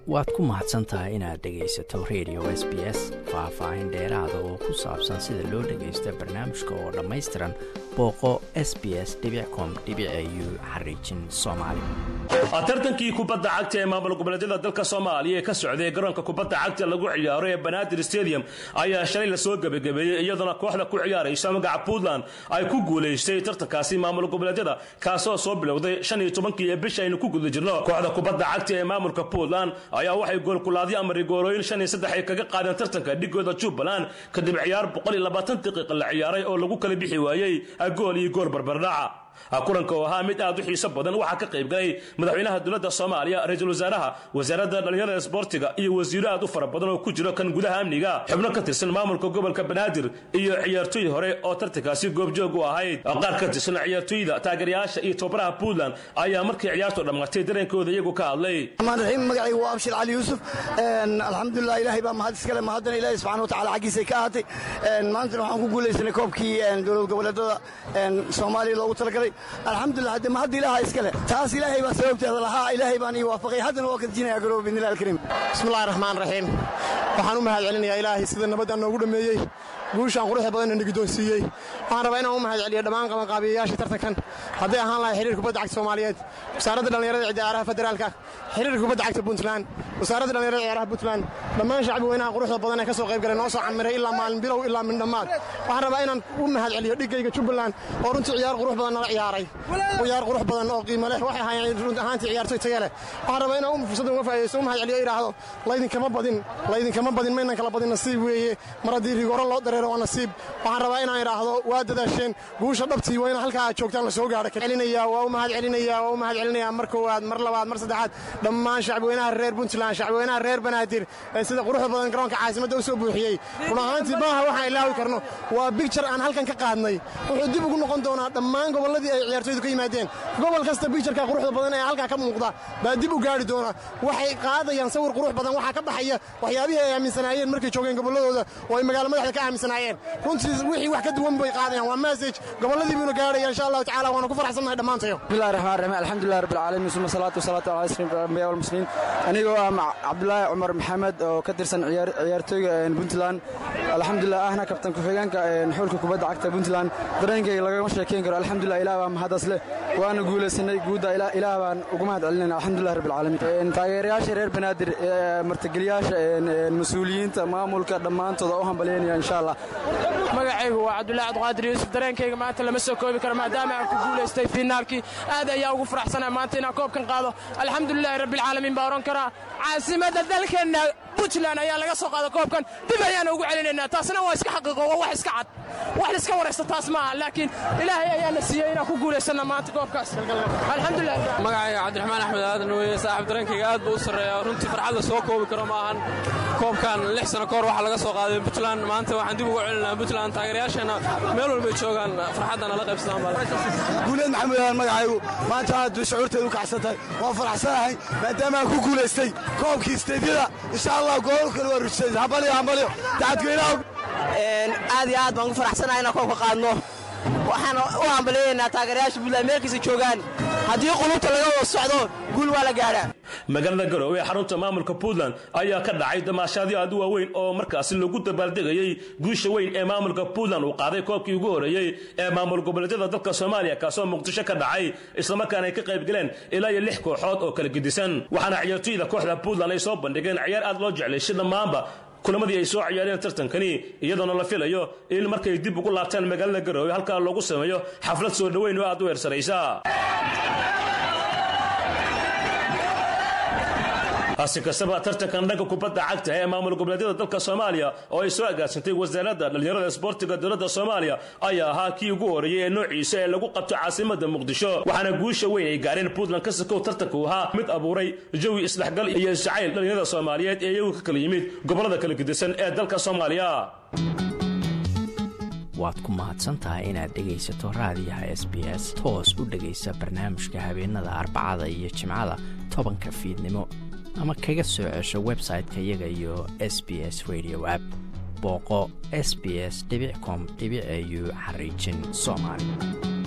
waad ku mahadsan tahay inaad dhegaysato radio s b s faah-faahin dheeraada oo ku saabsan sida loo dhagaysto barnaamijka oo dhammaystiran booqo s b s com u xariijin soomaali tartankii kubadda cagta ee maamul goboleedyada dalka soomaaliya ee ka socday garoonka kubadda cagta lagu ciyaaro ee banaadir stadium ayaa shalay lasoo gebagabeeyey iyadoona kooxda ku ciyaaraysa magaca puntland ay ku guulaystay tartankaasi maamul goboleedyada kaasoo soo bilowday shan iyo tobankii ee bisha aynu ku guda jirno kooxda kubadda cagta ee maamulka puntland ayaa waxay goolkulaadyo ama rigoorooyin shan iyo saddex ay kaga qaadeen tartanka dhigooda jubbaland kadib ciyaar boqol iyo labaatan daqiiqa la ciyaaray oo lagu kala bixi waayey gool iyo gool barbardhaca kulanka oo ahaa mid aad u xiiso badan waxaa ka qayb galay madaxweynaha dowladda soomaaliya ra-iisul wasaaraha wasaaradda dhallinyarada sboortiga iyo wasiiro aad u fara badan oo ku jiro kan gudaha amniga xubno ka tirsan maamulka gobolka banaadir iyo ciyaartooy hore oo tartankaasi goobjoog u ahayd qaar ka tirsan ciyaartooyda taageerayaasha iyo tobaraha puntland ayaa markii ciyaartu dhammaatay dareenkooda iyagu ka hadlay raxiim magacaygu waa abshir cali yuusuf alxamdulilah ilahay baa mahad iskale mahaddana ilahi subxana watacala xaggiisay ka ahaatay maantana waxaan ku guulaysanay koobkii dowlad goboleedada soomaaliya loogu talagalay alxamdulilah hadde mahadda ilaaha iskale taas ilaahay baa sababteeda lahaa ilaahay baan ii waafaqay haddana waa ka dejinaya garoob bidnillahi alkariim bismillahi raxmaan raxiim waxaan u mahad celinayaa ilaahay sida nabadaan noogu dhammeeyey guushaan quruxda badanna nagiddoonsiiyey waxaan rabaa inaan u mahad celiyo dhammaan qabanqaabiyayaasha tartankan hadday ahaan lahay xiriir kubadda cagta soomaaliyeed wasaaradda dhallinyarada ciyaaraha federaalka xiriirka kubadda cagta puntland wasaaradda dhallinyarada ciyaaraha puntland dhammaan shacbi weynaha quruxda badan ee ka soo qayb galay noo soo camiray ilaa maalin bilow ilaa min dhammaad waxaan rabaa inaan u mahad celiyo dhigayga jubbaland oo runtii ciyaar qurux badan nala ciyaaray ciyaar qurux badan oo qiimo leh waxay ahaayeen run ahaantii ciyaartoy taye leh waxaan rabaa inaan fursaddan uga faa'idaysto u mahad celiyo idhaahdo laydinkama badin laydinkama badin maynan kala badin nasiib weeye mar haddii rigooro loo dareero waa nasiib waxaan rabaa inaan idhaahdo waa dadaasheen guusha dhabtii waa ina halkaa aad joogtaan la soo gaadho celinaya waa u mahad celinaya waa u mahad celinaya mar koowaad mar labaad mar saddexaad dhammaan shacbiweynaha reer puntland shacbiweynaha reer banaadir ee sida quruxda badan garoonka caasimadda u soo buuxiyey run ahaantii maaha waxaan ilaawi karno waa bigjar aan halkan ka qaadnay wuxuu dib ugu noqon doonaa dhammaan gobolladii ay ciyaartoydu ka yimaadeen gobol kasta bigjarka quruxda badan ee halkaa ka muuqda baa dib u gaari doona waxay qaadayaan sawir qurux badan waxaa ka baxaya waxyaabihii ay aaminsanaayeen markay joogeen gobolladooda oo ay magaalo madaxda ka aaminsanaayeen runtii wixii wax ka duwan bay qaadayaan waa message gobolladii buuna gaarhaya insha allahu tacala waana ku farxsannahay dhammaantayo bismillahi raxmaan raxiim alxamdulilah rabbil caalamiin suma salaatu wasalaatu ala asrif anbiya walmuslimiin anigoo ah cabdulaahi cumar maxamed oo ka tirsan ciyaartooyga puntland alxamdulilah ahna kabtan ku-xigeenka xulka kubadda cagta puntland dareenkayga lagama sheekayn karo alxamdulilah ilaah baa mahadaas leh waana guulaysanay guudda ilaah baan ugu mahad celinayna alxamdulilah rabbil caalamiin taageerayaasha reer banaadir martigeliyaasha mas-uuliyiinta maamulka dhammaantooda u hambalyaynaya insha allah magacaygu waa cabdulahi cabdiqaadir yuusuf dareenkayga maanta lama soo koobi karo maadaama aan ku guulaystay fiinaalkii aad ayaa ugu faraxsanaa maanta inaan koobkan qaado alxamdulilaahi rabbilcaalamiin baa odhan karaa caasimadda dalkeenna puntland ayaa laga soo qaada koobkan dib ayaana ugu celinaynaa taasna waa iska xaqiiqo waa wax iska cad wax la iska waraysta taas maaha laakiin ilaahay ayaana siiyey inaan ku guulaysanna maanta koobkaas alxamdulilah magacayga cabdiraxmaan axmed aadan weeye saaxiib dareenkayga aad buu u sarreeya runtii farxad la soo koobi karo ma ahan koobkan lix sano kahor waxaa laga soo qaaday puntland maanta waxaan dib ugu celinaa puntland taageerayaasheenna meel walbay joogaan farxadda nala qaybsadaan guuleed maxamed aadan magacaygu maanta aad shucuurteedu u kacsan tahay waan faraxsanahay maadaama aan ku guulaystay koobkii isteedyada insha allah goolal kale waa rujisay hambalyo hambalyo dacadweynaha aad iyo aad baan ku faraxsanahay inaan koobka qaadno waxaan u hambalyaynaa taageerayaasha puntland meelkiisa joogaan haddii qulubta laga wada socdo guul waa la gaadhaa magaalada garowe ee xarunta maamulka puntland ayaa ka dhacay damaashaadyo aad u waaweyn oo markaasi lagu dabaaldegayey guusha weyn ee maamulka puntland uu qaaday koobkii ugu horeeyey ee maamul goboleedyada dalka soomaaliya kaasoo muqdisho ka dhacay islamarkaana ay ka qayb galeen ilaa iyo lix kooxood oo kala gedisan waxaana ciyaartooyda kooxda puntland ay soo bandhigeen ciyaar aad loo jeclayshay dhammaanba kulamadii ay soo ciyaareen tartankani iyadoona la filayo in markay dib ugu laabtaan magaalada garowe halkaa loogu sameeyo xaflad soo dhoweyn oo aad u eersanaysa hasi kastaba tartankan dhanka kubadda cagta ee maamul goboleedyada dalka soomaaliya oo ay soo agaasantay wasaaradda dhallinyarada isboortiga dowladda soomaaliya ayaa ahaa kii ugu horeeyey ee noociisa ee lagu qabto caasimada muqdisho waxaana guusha weyn ay gaareen puntland ka sakow tartanku ahaa mid abuuray jawi isdhexgal iyo isjacayl dhallinyarada soomaaliyeed ee iyagu ka kala yimid gobollada kala gedisan ee dalka soomaaliya waad ku mahadsantahay inaad dhegaysato raadiyaha s b s toos u dhegaysa barnaamijka habeenada arbacada iyo jimcada tobanka fiidnimo ama kaga soo cesho website-ka iyaga iyo s b s radio app booqo s b s com au xariijin soomaali